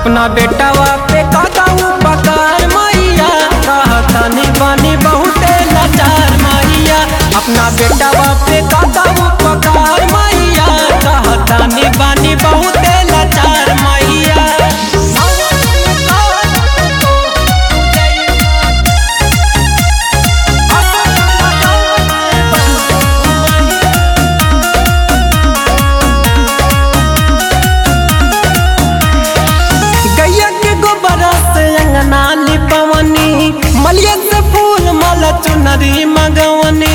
अपना बेटावा पे काका उपकार मैया कहतानी बानी बहुते लाचार मैया अपना बेटावा पे काका उपकार मैया कहतानी बानी बहुते लाचार मैया गैया के गोबर से अंगना लिपवनी मलिया से फूल माला चुनरी मगवनी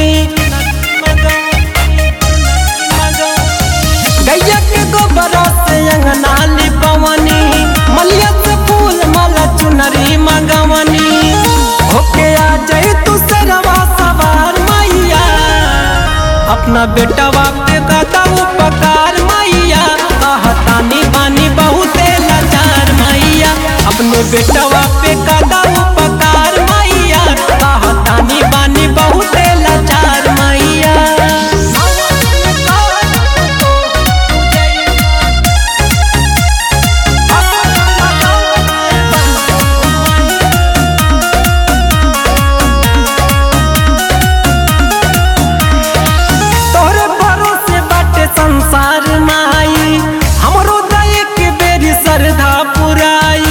गैया के गोबर से अंगना लिपवनी मलिया से फूल माला चुनरी मगवनी होके आ जाए तू सरवा सवार मैया अपना बेटवा पे गाता उपकार मैया कहतानी बानी बहुते लाचार मैया अपने बेटवा पे गाता उपकार मैया कहतानी बानी बहुते लाचार मैया तोहरे भरोसे बाटे संसार माई हमरो दय के बेरी श्रद्धा पुराई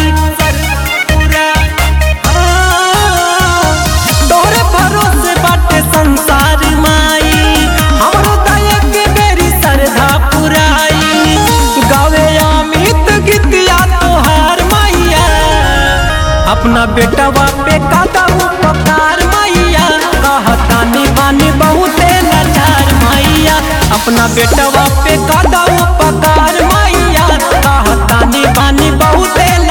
तोहरे भरोसे बाटे संसार माई हमरो दय के बेरी श्रद्धा पुराई गावे अमित गीतिया तोहार मैया अपना बेटवा पे काका उपकार मैया कहतानी बानी बहुते लाचार मैया अपना बेटवा पे काका उपकार मैया कहतानी बानी बहुते